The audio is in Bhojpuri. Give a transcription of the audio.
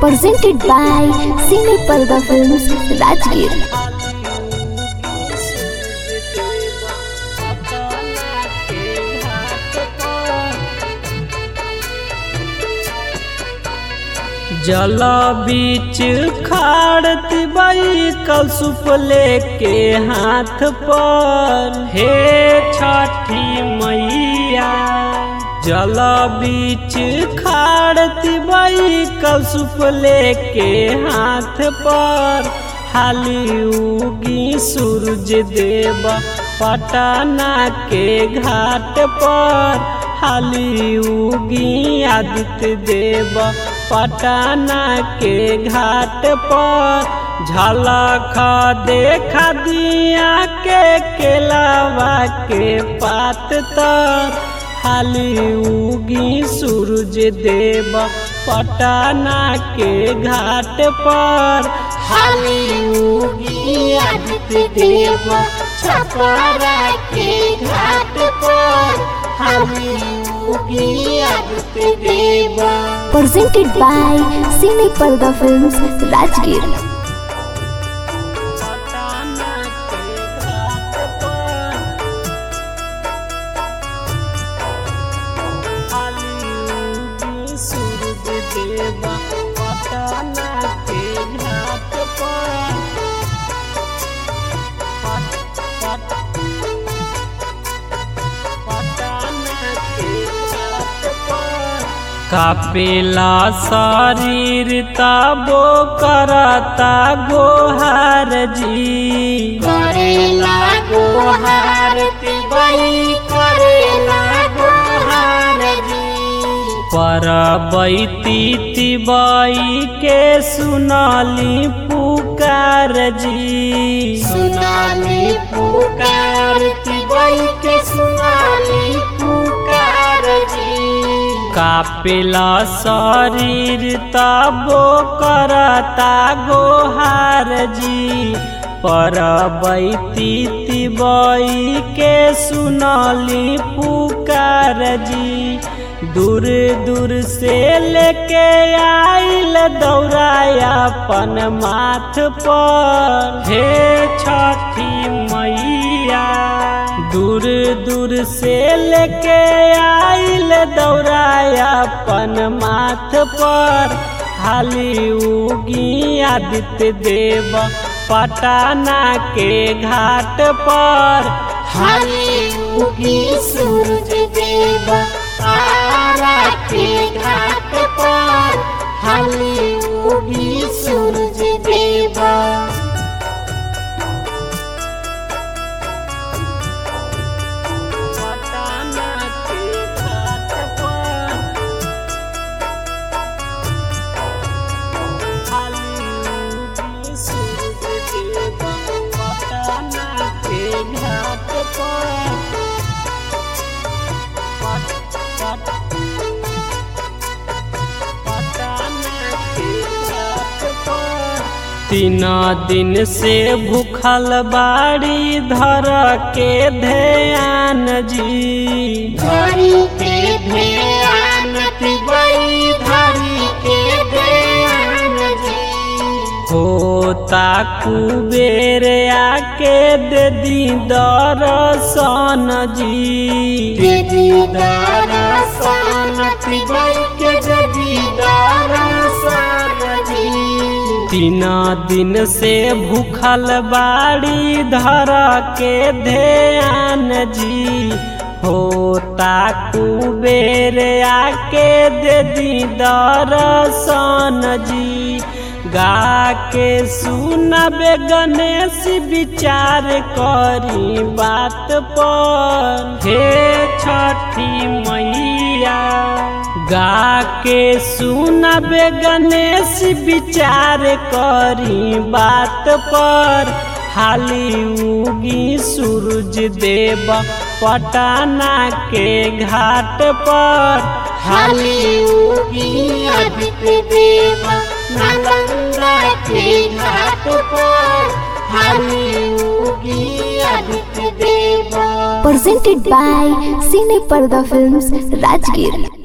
presented by Cine Parda Films, Rajgir. जल बीच खाड़ती बाई कल सुप लेके हाथ पर हे छठी मैया जल बीच खाड़ती बाई कल सुप लेके हाथ पर हाली उगी सूरज देव पटना के घाट पर हाली उगी आदित्य देव पटना के घाट पर झलक देखा दिया के केलावा के पात तर हाली उगी सूरज देव पटना के घाट पर हाली उगी आदित्य देव छपरा के घाट पर हाली उगी आदित्य देव Presented by Cine Parda Films, Rajgir. Patna के घाट पर हाली उगी सूरज देव पटना के घाट पर पट- पट- पटना के घाट पर कापेला शरीर ताबो करता गोहार जी करेला गोहार तिबई करेला गोहार जी पर बैती तिबई के सुनाली पुकार जी सुनाली पुकार तिबई के सुनाली पुकार जी कापेला शरीर ताबो करता गोहार जी पर बैती तिबई के सुनली पुकार जी दूर दूर से लेके आइल दौड़ाया अपन माथ पर हे छठी मैया दूर दूर से लेके आइल दौड़ाया अपन माथ पर हाली उगी आदित्य देव पटना के घाट पर हाली उगी सूरज देव तारा के घाट पर हाली उगी सूरज देव पटना के घाट पर हाली उगी सूरज देव पटना के घाट पर पट- पट- पटना के घाट पर तीन दिन से भूखल बाड़ी धर के ध्यान जी धरी के ध्यान तिबई धरी के ध्यान जी होता कुबेर आके दे दी दर्शन जी दीदी दरसन तिबई के दीदी दरसन जी तीन दिन से भूखल बाड़ी धर के ध्यान जी होता कुबेर आके दे दी दर्शन जी गा के सुनबे गणेश विचार करी बात पर हे छठी मैया गा के सुनबे गणेश विचार करी बात पर हाली उगी सूरज देव पटना के घाट पर हाली उगी आदित्य देव नालंदा के घाट पर हाली उगी आदित्य देव Presented by Cine Parda Films, Rajgir.